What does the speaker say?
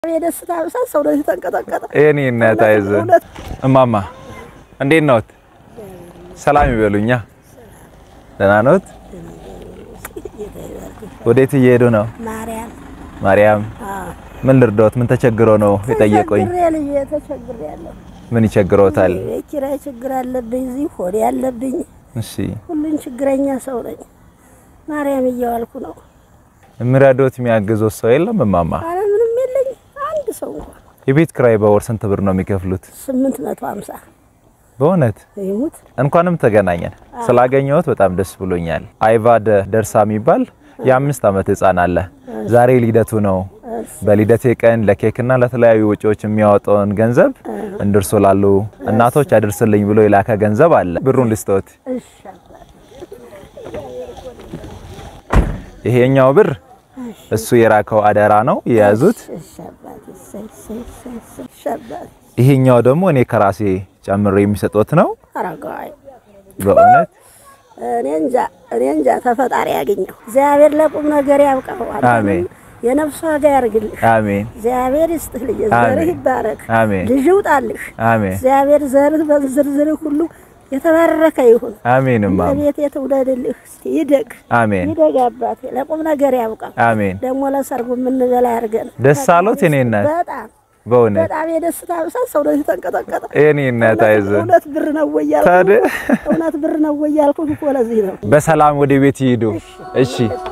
የደስታ ብዛት ሰው ነው የተንቀጠቀጠ። የኔ እናት አይዞህ። እውነት እማማ እንዴት ነዎት? ሰላም ይበሉኛ። ደህና ነዎት? ወዴት እየሄዱ ነው? ማርያም ማርያም ምን ልርዳዎት? ምን ተቸግሮ ነው የጠየቁኝ? ተቸግሬ ልጅ ተቸግሬ ያለሁ ምን ይቸግሮታል? የቤት ኪራይ ችግር አለብኝ። እዚህ ሆዴ አለብኝ። እሺ ሁሉን ችግረኛ ሰው ነኝ። ማርያም እየዋልኩ ነው። የሚረዳዎት የሚያግዞት ሰው የለም? እማማ አረ ምንም የለኝ አንድ ሰው እንኳን የቤት ክራይ በወር ስንት ብር ነው የሚከፍሉት? ስምንት መቶ ሀምሳ በእውነት ይሙት እንኳንም ተገናኘን። ስላገኘሁት በጣም ደስ ብሎኛል። አይቫድ ደርሳ የሚባል የአምስት ዓመት ህፃን አለ። ዛሬ ልደቱ ነው። በልደቴ ቀን ለኬክና ለተለያዩ ወጪዎች የሚያወጣውን ገንዘብ እንድርሶ ላሉ እናቶች አድርስልኝ ብሎ የላከ ገንዘብ አለ። ብሩን ልስጠዎት። እሺ አባቴ፣ ይሄኛው ብር እሱ የራከው አደራ ነው የያዙት። እሺ አባቴ፣ እሰይ፣ እሰይ፣ እሰይ፣ እሰይ፣ እሺ አባቴ። ይሄኛው ደግሞ እኔ ከራሴ ጨምሬ የሚሰጡት ነው። አረጋዊ በእውነት እኔ እንጃ እኔ እንጃ ተፈጣሪ ያገኘው እግዚአብሔር ለቁም ነገር ያብቃው። አንተንም አሜን። የነፍስ ዋጋ ያርግልህ። አሜን እግዚአብሔር ይስጥህ ልጅ፣ አሜን። ዘርህ ይባረክ፣ አሜን ልጅ ይውጣልህ። አሜን እግዚአብሔር ዘርህ በዝርዝርህ ሁሉ የተባረከ ይሁን። አሜን እማማ ቤት የትውለድልህ እስቲ ይደግ አሜን ይደግ አባቴ፣ ለቁም ነገር ያብቃው። አሜን። ደግሞ ለሰርጉ የምንበላ ያርገን። ደስ አሎት የኔ እናት? በጣም በእውነት በጣም የደስታ ብዛት ሰው ነው የተንቀጠቀጠ። የኔ እናት አይዞህ። እውነት ብር ነው ወይ ያልኩህ? ታዲያ እውነት ብር ነው ወይ ያልኩህ እኮ ለዚህ ነው። በሰላም ወደ ቤት ይሂዱ። እሺ